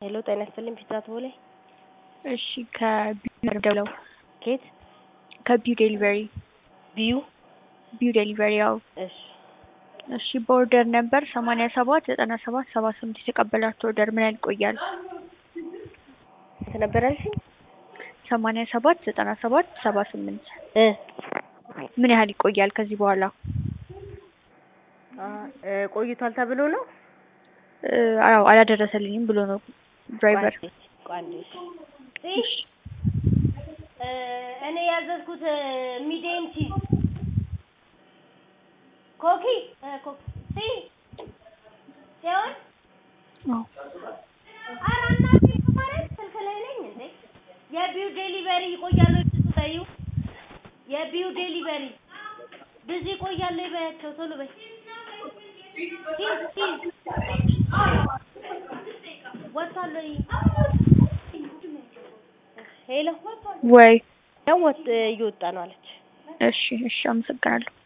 ሄሎ ጤና ይስጥልኝ ፒዛ ቶሌ እሺ ከቢዩ ደውለው ኬት ከቢዩ ዴሊቨሪ ቢዩ ቢዩ ዴሊቨሪ ያው እሺ እሺ በኦርደር ነበር ሰማንያ ሰባት ዘጠና ሰባት ሰባ ስምንት የተቀበላችሁ ኦርደር ምን ያህል ይቆያል? ስንት ነበር ያልሽኝ? ሰማንያ ሰባት ዘጠና ሰባት ሰባ ስምንት እ ምን ያህል ይቆያል ከዚህ በኋላ? አ እ ቆይቷል ተብሎ ነው እ አዎ አላደረሰልኝም ብሎ ነው ድራይቨር። ቋንዴሽ እኔ ያዘዝኩት ሚዲየም ቺዝ ኮኪ እ ኮኪ ሲ ሲሆን አዎ ኧረ እናቴ ማለት ስልክ ላይ ነኝ እንዴ የቢዩ ዴሊቨሪ ይቆያል ወይ ብዙ በይው የቢዩ ዴሊቨሪ ብዙ ይቆያል ወይ በያቸው ቶሎ በይ ቺዝ ቺዝ ወጥቷል ወይ ሄሎ ወይ ነው ወጥ እየወጣ ነው አለች እሺ እሺ አመሰግናለሁ።